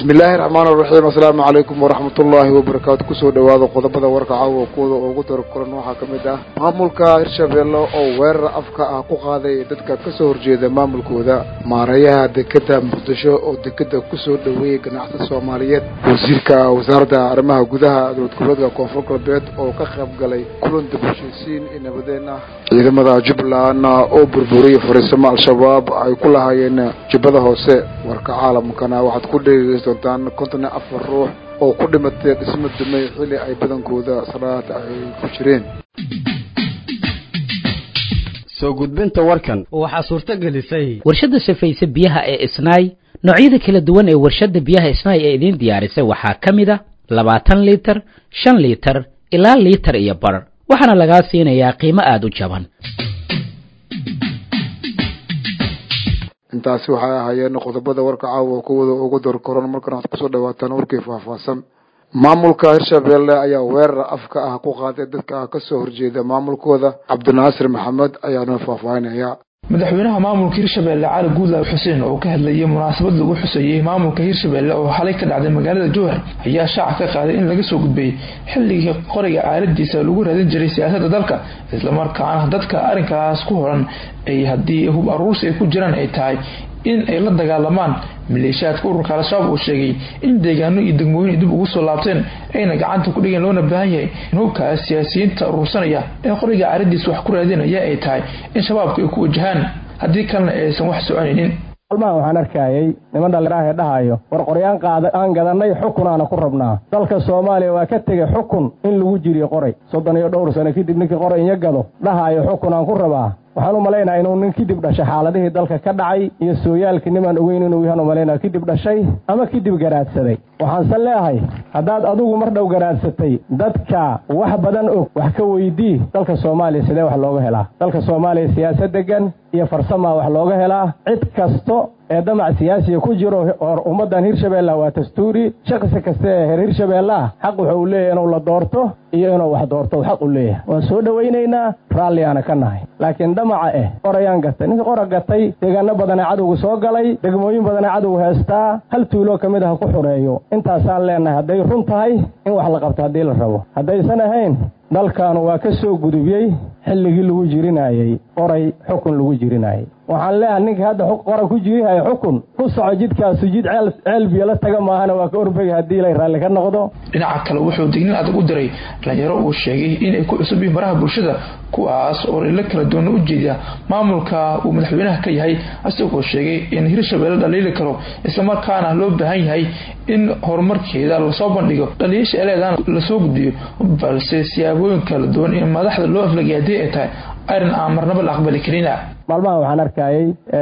bismi illaahi raxmaan raxiim assalaamu calaykum waraxmat ullaahi wabarakaatu kusoo dhawaada qodobada warka caawa kuwada ugu daro kulan waxaa ka mid ah maamulka hirshabeelle oo weerar afka ah ku qaaday dadka kasoo horjeeda maamulkooda maareeyaha dekeda muqdisho oo dekeda kusoo dhaweeyey ganacsi soomaaliyeed wasiirka wasaaradda arrimaha gudaha dowlad goboleedka koonfur galbeed oo ka qayb galay kulan dib heshiisiin iyo nabadeen ah ciidamada jubbaland oo burburiyay fariisamo al-shabaab ay ku lahaayeen jubbada hoose warka caalamkana waxaad ku dhegeysan doontaan konton iyo afar ruux oo ku dhimatay dhismo dumay xilli ay badankooda salaad ay ku jireen soo gudbinta warkan waxaa suurto gelisay warshadda safayse biyaha ee isnaay noocyada kala duwan ee warshadda biyaha isnaay ee idiin diyaarisay waxaa ka mid a labaatan liitar shan liitar ilaa liitar iyo bar waxaana lagaa siinayaa qiimo aada u jaban intaasi waxay ahaayeen qodobada warka caawa kuwada ugu dor koran markan waxaad kusoo dhawaataan warkii faahfaahsan maamulka hirshabeelle ayaa weerar afka ah ku qaaday dadka kasoo horjeeda maamulkooda cabdinaasir maxamed ayaana faahfaahinaya madaxweynaha maamulka hirshabeelle cali guudlaaw xuseen oo ka hadlayay munaasabad lagu xuseeyey maamulka hirshabeelle oo xalay ka dhacday magaalada jowhar ayaa shaaca ka qaaday in laga soo gudbay xilligii qoriga aaladiisa lagu raadin jiray siyaasadda dalka islamarkaana dadka arrinkaas ku horan ay haddii hub aruursi ay ku jiraan ay tahay in ay la dagaalamaan maleeshiyaadka ururka al-shabaab uu sheegay in deegaano iyo degmooyin dib ugu soo laabteen ayna gacanta ku dhigeen loona baahan yahay in hubkaas siyaasiyiinta urursanaya ee qoriga caaradiisa wax ku raadinaya ay tahay in shabaabku ay ku wajahaan haddii kalena aysan wax soconaynin almahan waxaan arkayay niman dhallinyaraha ee dhahayo war qoryaan qaada aan gadannay xukunaana ku rabnaa dalka soomaaliya waa ka tegay xukun in lagu jiriyo qoray soddon iyo dhowr sano kadib ninkii qoray inya gado dhahayo xukun aan ku rabaa waxaan u malaynaha inuu nin kadib dhashay xaaladihii dalka ka dhacay iyo sooyaalkii nimaan ogeyn inuu yahan u malaynaya kadib dhashay ama kadib garaadsaday waxaanse leehay haddaad adigu mar dhow garaadsatay dadka wax badan og wax ka weydii dalka soomaaliya sidee wax looga helaa dalka soomaaliya siyaasad degan iyo farsamaa wax looga helaa cid kasto ee damac siyaasiga ku jiro or ummaddan hirshabeellah waa dastuuri shakhsi kasta ee heer hirshabeellah xaq wuxuu leeyahy inuu la doorto iyo inuu wax doorto xaq u leeyahay waan soo dhowaynaynaa raalliyaana ka nahay laakiin damaca eh qorayaan gatay ninka qora gatay deegaano badanee cadowga soo galay degmooyin badanee cadowga heestaa hal tuuloo ka mid ah ku xureeyo intaasaan leenahay hadday run tahay in wax la qabto haddii la rabo haddaysan ahayn dalkaanu waa ka soo gudubiyey xilligii lagu jirinaayey qoray xukun lagu jirinaayey waxaan leeyahay ninka hadda qora ku jirihayo xukun ku soco jidkaasu jid ceel biyo la taga maahana waa ka orbegay haddii lay raalli ka noqdo dhinaca kale wuxuu dignin adag u diray dhalinyaro uu sheegay inay ku cusub yihiin baraha bulshada kuwaas oo ilo kala duwana u jeeda maamulka uu madaxweynaha ka yahay isagoo sheegay in hirshabeelle dhaliili karo islamarkaana loo baahan yahay in horumarkeeda lasoo bandhigo dhaliyaasha eleedana lasoo gudbiyo balse siyaabooyin kala duwan in madaxda loo aflagay haddii ay tahay arrin aan marnaba la aqbali karina maalmahan waxaan arkayay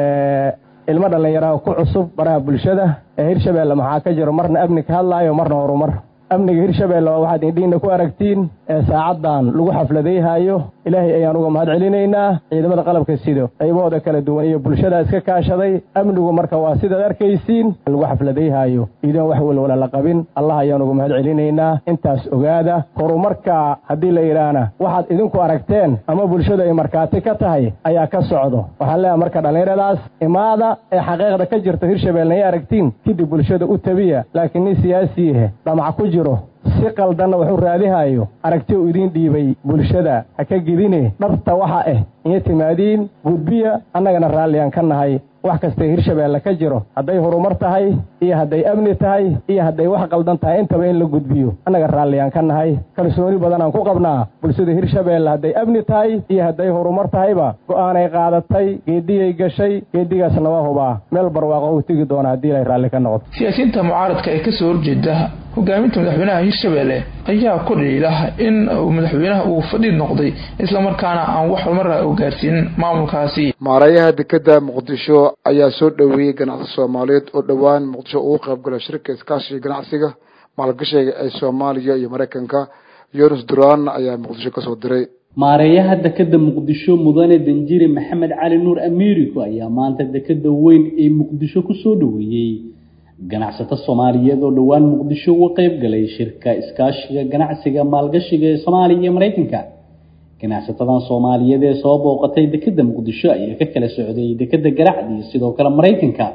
ilmo dhallinyaraha ku cusub baraha bulshada ee hirshabeelle maxaa ka jiro marna amni ka hadlaayo marna horumar amniga hirshabeelle waa waxaad indhiina ku aragtiin ee saacaddan lagu xafladayhayo ilaahay ayaan uga mahad celinaynaa ciidamada qalabka sido qaybahooda kala duwan iyo bulshada iska kaashaday amnigu marka waa sidaad arkaysiin lagu xafladayhayo iidoon wax walwala la qabin allah ayaan uga mahad celinaynaa intaas ogaada horumarka haddii la yidhaahna waxaad idinku aragteen ama bulshadu ay markhaati ka tahay ayaa ka socdo waxaan leeyahay marka dhallinyaradaas imaada ee xaqiiqda ka jirta hirshabeelle ay aragtiin kadib bulshada u tabiya laakiin nin siyaasiihe dhamac ku jiro si qaldanna wuxuu raadihayo aragti uu idiin dhiibay bulshada ha ka gedine dhabta waxa ah iyo timaadiin gudbiya annagana raalliyaan ka nahay wax kastay hirshabeelle ka jiro hadday horumar tahay iyo hadday amni tahay iyo hadday wax qaldan tahay intaba in la gudbiyo annaga raalliyaan ka nahay kalsooni badanaan ku qabnaa bulshada hirshabeelle hadday amni tahay iyo hadday horumar tahayba go'aanay qaadatay geediyay gashay geedigaasna waa hubaa meel barwaaqo uu tegi doona haddii ilay raalli ka noqdo siyaasiyiinta mucaaradka ee kasoo horjeeda hogaaminta madaxweynaha hirshabeelle ayaa ku dhaliila in madaxweynaha uu fadhi noqday islamarkaana aan wax horumara u gaarsiinin maamulkaasi maareeyaha dekeda muqdisho ayaa soo dhoweeyey ganacsi soomaaliyeed oo dhowaan muqdisho ugu qayb gala shirka iskaashiga ganacsiga maalgashiga ee soomaaliya iyo maraykanka yunus duraan ayaa muqdisho kasoo diray maareeyaha dekeda muqdisho mudane danjire maxamed cali nuur amiiriko ayaa maanta dekeda weyn ee muqdisho kusoo dhoweeyey ganacsato soomaaliyeed oo dhowaan muqdisho uga qayb galay shirka iskaashiga ganacsiga maalgashiga ee soomaaliya iyo maraykanka ganacsatadan soomaaliyeed ee soo booqatay dekeda muqdisho ayaa ka kala socday dekeda garacdi sidoo kale maraykanka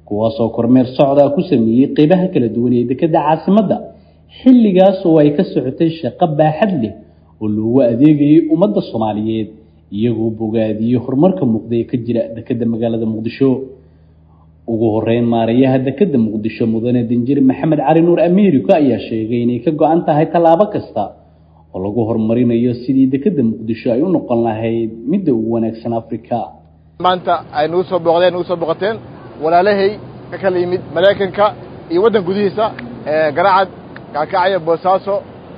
kuwaasoo kormeer socda ku sameeyey qeybaha kala duwan ee dekedda caasimadda xilligaas oo ay ka socotay shaqo baaxad leh oo loogu adeegayay ummadda soomaaliyeed iyagoo bogaadiyey horumarka muuqda ee ka jira dekedda magaalada muqdisho ugu horeyn maarayaha dekedda muqdisho mudane danjir maxamed cali nuur americo ayaa sheegay inay ka go-an tahay tallaabo kasta oo lagu horumarinayo sidii dekedda muqdisho ay u noqon lahayd midda ugu wanaagsan afrika maanta ay nagu soo booqdeen nagu soo booqateen walaalahay ka kala yimid maraykanka iyo waddan gudihiisa garacad kaakacaya boosaaso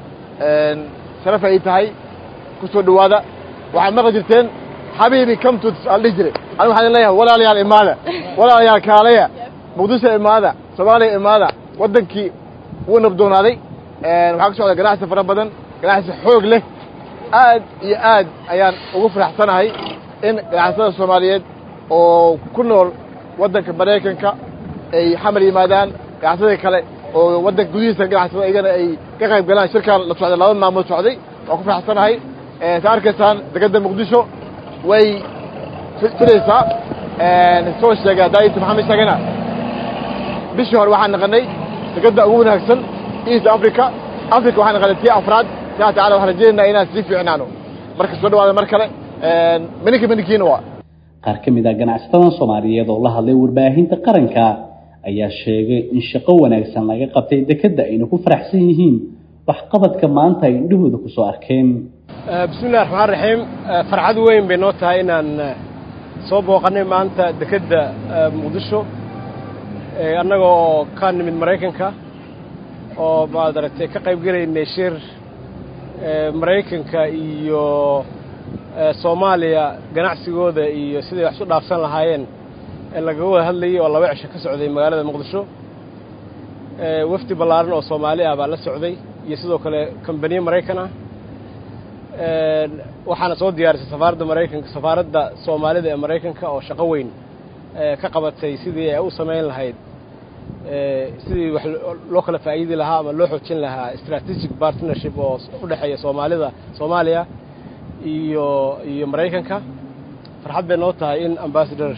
sharaf ay tahay ku soo dhowaada waxaad maqli jirteen xabiibi camtut aan dhihi jiray ani waxaan leeyahay walaalayaal imaada walaalayaal kaalaya muqdisho imaada soomaaliya imaada waddankii wuu nabdoonaaday waxaa ka socda ganacsi fara badan ganacsi xoog leh aad iyo aad ayaan ugu faraxsanahay in ganacsatada soomaaliyeed oo ku nool waddanka maraykanka ay xamar yimaadaan ganacsadii kale oo waddanka gudihiisa ganacsada iyagana ay ka qayb galaan shirkan la socday laba maalmood socday waan ku faraxsanahay sa arkaysaan dekedda muqdisho way filaysaa soo sheegay daayita maxamed sheegana bishii hore waxaan naqanay dekedda ugu wanaagsan east africa africa waxaan naqanay tii afraad insha tacala waxaan rajaynaynaa inaan sii fiicnaano marka soo dhawaada mar kale mininka mininkiina waa qaar ka mid ah ganacsatada soomaaliyeed oo la hadlay warbaahinta qaranka ayaa sheegay in shaqo wanaagsan laga qabtay dekedda ayna ku faraxsan yihiin waxqabadka maanta ay indhahooda ku soo arkeen bismillahi raxmaan raxiim farxad weyn bay noo tahay inaan soo booqannay maanta dekedda muqdisho annaga oo ka nimid maraykanka oo maad aragtay ka qayb gelaynay shir maraykanka iyo soomaaliya ganacsigooda iyo siday wax isu dhaafsan lahaayeen lagaga wada hadlayay oo laba cisho ka socday magaalada muqdisho wafdi ballaaran oo soomaali ah baa la socday iyo sidoo kale kambaniye maraykan ah waxaana soo diyaarisay safaaradda maraykanka safaaradda soomaalida ee maraykanka oo shaqo weyn ka qabatay sidii ay u samayn lahayd sidii wax loo kala faa'iidi lahaa ama loo xoojin lahaa strategic partnership oo u dhexeeya soomaalida soomaaliya iyo iyo maraykanka farxad bay noo tahay in ambassador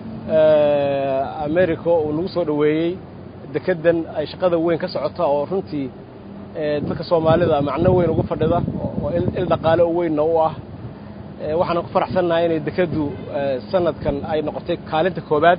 america uu nagu soo dhoweeyey dekeddan ay shaqada weyn ka socota oo runtii dadka soomaalida macno weyn ugu fadhida oo il dhaqaale oo weynna u ah waxaana ku faraxsannahay inay dekeddu sanadkan ay noqotay kaalinta koobaad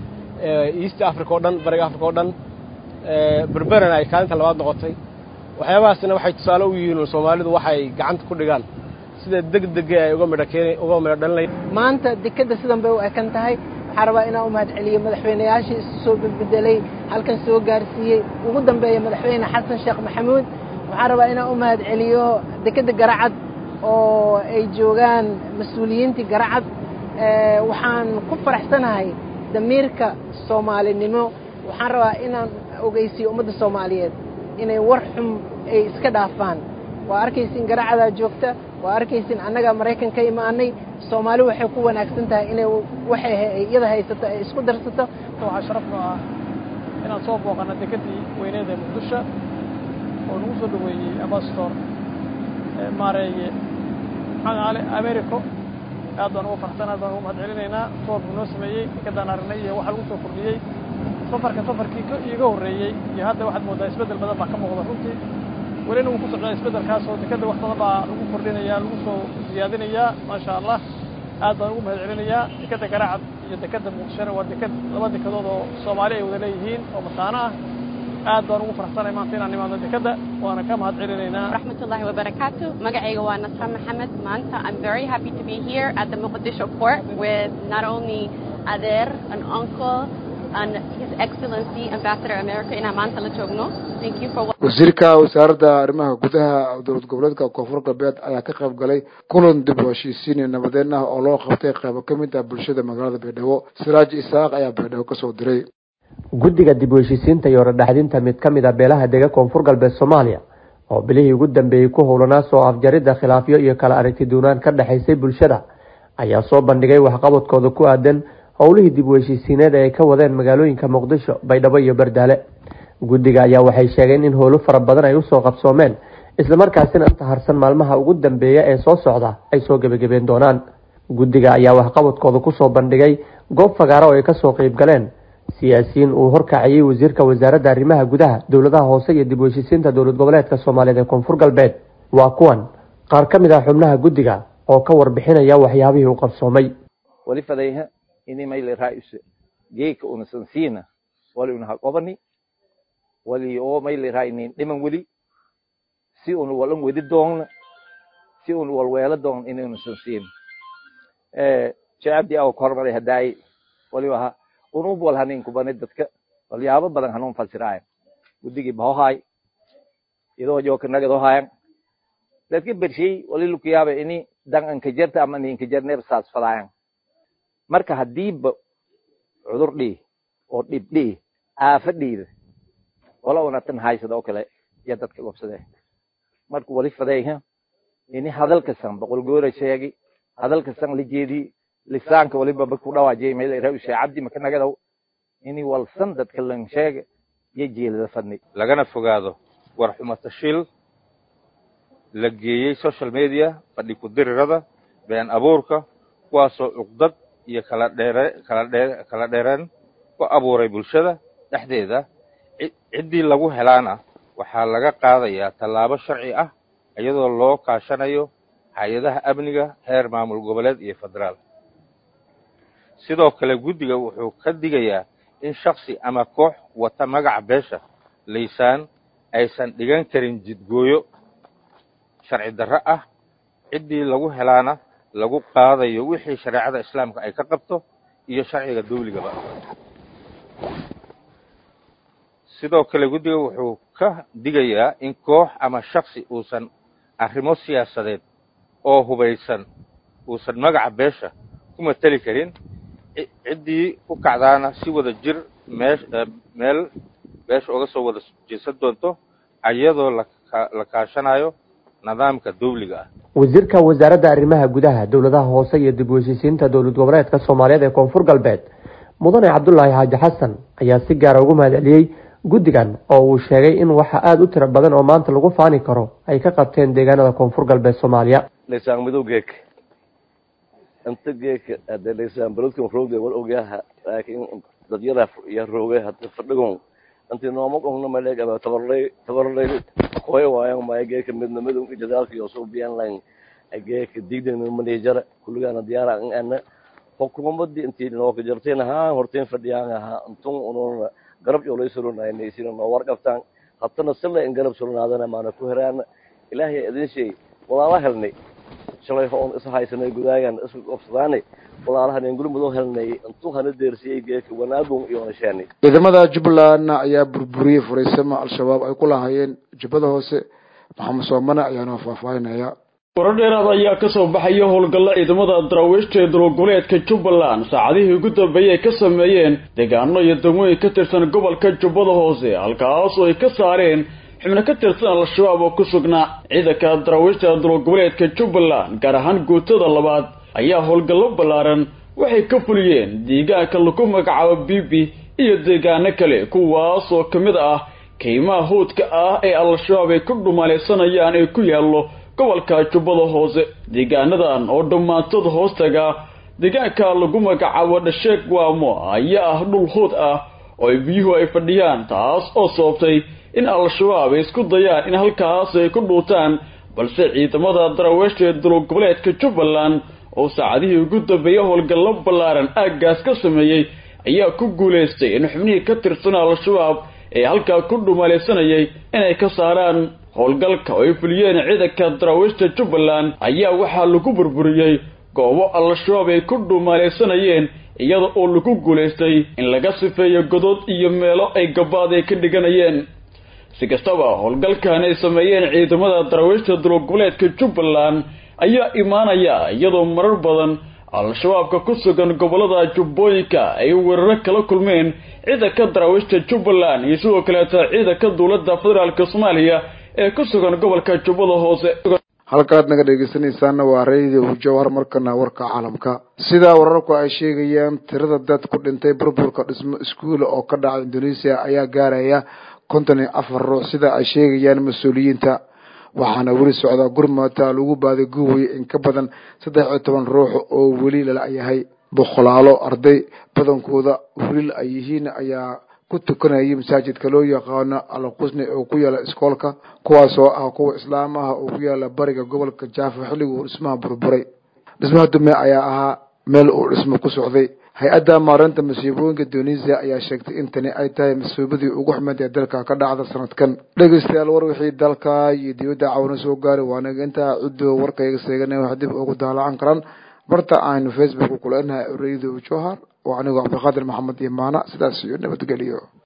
east africa oo dhan bariga africa oo dhan berberana ay kaalinta labaad noqotay waxyaabahaasna waxay tusaale u yihiin soomaalidu waxay gacanta ku dhigaan sida degdega ay uga midho keen uga midho dhalinay maanta dekedda sidan bay u ekan tahay waxaan rabaa inaan u mahad celiyo madaxweynayaashii isu soo bedbedelay halkan soo gaarsiiyey ugu dambeeya madaxweyne xasan sheekh maxamuud waxaan rabaa inaan u mahad celiyo dekedda garacad oo ay joogaan mas-uuliyiintii garacad waxaan ku faraxsanahay damiirka soomaalinimo waxaan rabaa inaan ogeysiiyo ummadda soomaaliyeed inay war xum ay iska dhaafaan waa arkaysin garacadaa joogta waa arkaysin annagaa maraykan ka imaanay soomaali waxay ku wanaagsan tahay inay waxay iyada haysato ay isku darsato waxaa sharaf noo ah inaan soo booqanno dekeddii weyneed ee muqdisho oo nagu soo dhoweeyey ambasador maareeye maxamed cali americo aad baan ugu farxsan aad baan ugu mahad celinaynaa toorku noo sameeyey dekeddaan aragnay iyo waxa lagu soo kordhiyey safarka safarkii iiga horreeyey iyo hadda waxaad mooddaa isbeddel badan baa ka muuqda runtii welina wuu ku socdaa isbeddelkaas oo dekedda wax badan baa lagu kordhinayaa lagu soo siyaadinayaa maasha allah aad baan ugu mahad celinayaa dekedda garaacad iyo dekedda muqdishona waa deked laba dekedood oo soomaali ay wada leeyihiin oo mataano ah aad baan ugu faraxsanay maanta inaan nimaadno dekedda waana ka mahad celinaynaa rahmatullahi wabarakatu magacayga waa nasra maxamed maanta i'm very happy to be here at the mogadisho port with not only adeer an uncle and his excellency ambassador america inaan maanta la joogno thank you for wasiirka wasaaradda arrimaha gudaha dowlad goboleedka koonfur galbeed ayaa ka qayb galay kulan dib u heshiisiin nabadeen ah oo loo qabtay qaybo ka mid ah bulshada magaalada baydhabo siraaj isaaq ayaa baydhabo kasoo diray guddiga dib u heshiisiinta iyo orodhaxdinta mid ka mid a beelaha dega koonfur galbeed soomaaliya oo bilihii ugu dambeeyey ku howlanaa soo afjaridda khilaafyo iyo kala aragti duunaan ka dhexaysay bulshada ayaa soo bandhigay waxqabadkooda ku aadan howlihii dib u heshiisiineed ee ay ka wadeen magaalooyinka muqdisho baydhabo iyo bardaale guddiga ayaa waxay sheegeen in howlo fara badan ay usoo qabsoomeen islamarkaasina inta harsan maalmaha ugu dambeeya ee soo socda ay soo gebagabeen doonaan guddiga ayaa waxqabadkooda kusoo bandhigay goob fagaaro oo ay kasoo qeyb galeen siyaasiyiin uu horkacayay wasiirka wasaaradda arrimaha gudaha dowladaha hoose iyo dib u heshiisiinta dowlad goboleedka soomaaliyeed ee koonfur galbeed waa kuwan qaar ka mid ah xubnaha guddiga oo ka warbixinaya waxyaabihii u qabsoomay wali fadayha ini mayli raa'is geeka una sansiina wali una haqobani wali oo mayli raa'inin dhiman weli si una walan wedi doonna si una walweelo doon inayna sansiin eh shacabdi aw kormaday hadaay wali waha unub wal hanin kubani dadka walyaabo badan hanuun fasiraayan guddigii bahohaay idoo jooka nagadoo haayan dadka bershey wali lukuyaaba ini dan ankajarta ama ninkajarneeb saas fadaayan marka hadiiba cudur dhii oo dhib dhii aafa dhiida wala una tan haysada oo kale ya dadka gobsadee marka wali fadayha ini hadalka san boqol goora sheegi hadalka san la jeedii lisaanka waliba baku dhawaajiyay meel ra ushe cabdi maka nagadow ini walsan dadka lan sheega iyo jeelada fadni lagana fogaado war xumatashiil la geeyey social media fadhi ku-dirirada been abuurka kuwaasoo cuqdad iyo kala dheere kala dhee kala dheereen ku abuuray bulshada dhexdeeda ciddii lagu helaana waxaa laga qaadayaa tallaabo sharci ah iyadoo loo kaashanayo hay-adaha amniga heer maamul goboleed iyo federaal sidoo kale guddiga wuxuu ka digayaa in shaksi ama koox wata magaca beesha laysaan aysan dhigan karin jidgooyo sharci darro ah ciddii lagu helaana lagu qaadayo wixii shareecada islaamka ay ka qabto iyo sharciga dawligaba sidoo kale guddiga wuxuu ka digayaa in koox ama shaksi uusan arrimo siyaasadeed oo hubaysan uusan magaca beesha ku mateli karin ciddii ku kacdaana si wada jir meesh meel beesha uga soo wada jeesan doonto iyadoo la kaashanayo nidaamka dawliga ah wasiirka wasaaradda arrimaha gudaha dowladaha hoose iyo dib u heshiisiinta dowlad goboleedka soomaaliyeed ee koonfur galbeed mudane cabdulaahi xaaji xasan ayaa si gaara ugu mahadceliyey guddigan oo uu sheegay in waxa aada u tiro badan oo maanta lagu faani karo ay ka qabteen deegaanada koonfur galbeed soomaaliya laysaan madow geek inta geeka hadee laysaan barodkan roogde wal ogyaha laakiin dadyada iyo rooge hada fadhigon intii nooma qongna maleeg ama tabarlay tabarlay koy waayan maya geeka midna madow jadaalka iyo soo biyan lan geeka digdana manejara kulligana diyaara an ana xukuumadii intii nooka jarteen haa horteen fadhiyaan ahaa intun unuuna garab yoolay surunaynaysin noo warqabtaan hatana sila in garab surunaadana maana ku heraana ilaahay idin sheey walaala helnay shalay hoon is haysanay gudaagan isku qabsadaanay walaalahan gurmudoo helnay intuu hana deersiyey geeka wanaagun iyo nashaanay ciidamada jubbaland ayaa burburiyey furaysama al-shabaab ay ku lahaayeen jubbada hoose maxamed soomane ayaana faahfaahinaya warar dheeraad ayaa ka soo baxaya howlgalla ciidamada daraawiishta ee dulgoboleedka jubbaland saacadihii ugu dambeeyey ay ka sameeyeen deegaano iyo degmooyin ka tirsan gobolka jubbada hoose halkaasoo ay ka saareen xubno ka tirsan al-shabaab oo ku sugnaa ciidanka daraawiishta dulgoboleedka jubbaland gaar ahaan guutada labaad ayaa howlgallo ballaaran waxay ka fuliyeen deegaanka lagu magacaabo bibi iyo deegaano kale kuwaas oo ka mid ah kaymaha howdka ah ee al-shabaab ay ku dhumalaysanayaan ee ku yaallo gobolka jubbada hoose deegaanadan oo dhammaantood hoostaga deegaanka lagu magacaabo dhasheeg waamo ayaa ah dhul hood ah oo biyuhu ay fadhiyaan taas oo sababtay in al-shabaab ay isku dayaan in halkaas ay ku dhuutaan balse ciidamada daraaweeshta ee dulgoboleedka jubbaland oo saacadihii ugu dambeeyey howlgallo ballaaran aaggaas ka sameeyey ayaa ku guulaystay in xubnihii ka tirsan al-shabaab ee halkaa ku dhumalaysanayay inay ka saaraan howlgalka oo ay fuliyeen ciidanka daraawiishta jubbaland ayaa waxaa lagu burburiyey goobo al-shabaab ay ku dhuumaalaysanayeen iyada oo lagu guulaystay in laga sifeeyo godod iyo meelo ay gabaad ay ka dhiganayeen si kastaba howlgalkan ay sameeyeen ciidamada daraawiishta dulgoboleedka jubbaland ayaa imaanaya iyadoo marar badan al-shabaabka ku sugan gobolada jubbooyinka ay weeraro kala kulmeen ciidanka daraawiishta jubbaland iyo sidoo kaleeta ciidanka dowladda federaalk soomaaliya ee ku sugan gobolka jubbada hoose halkaad naga dhegeysanaysaana waa radio jawhar markana warka caalamka sidaa wararku ay sheegayaan tirada dad ku dhintay burburka dhismo iskuula oo ka dhaca indonesia ayaa gaaraya konton iyo afar ruux sida ay sheegayaan mas-uuliyiinta waxaana weli socdaa gurmata lagu baaday guway in ka badan saddex iyo toban ruux oo weli lala yahay boqolaalo arday badankooda huril ay yihiin ayaa ku tukanayay masaajidka loo yaqaano alqusni oo ku yaala iskoolka kuwaasoo ah kuwa islaam ah oo ku yaala bariga gobolka jaafa xilliguu dhismaha burburay dhismaha dume ayaa ahaa meel uu dhismo ku socday hay-adda maareynta masiibooyinka tunisia ayaa sheegtay in tani ay tahay masiibadii ugu xumeed ee dalka ka dhacda sanadkan dhegeystayaal war wixii dalka iyo dibadda cawna soo gaaray waanaga intaa ciddo warkayga seegana wax dib ugu daalacan karaan barta aynu facebook kuleenahay radio johar oo anigoo cabdiqaadir maxamed iyo maana sidaas iyo nabadgeliyo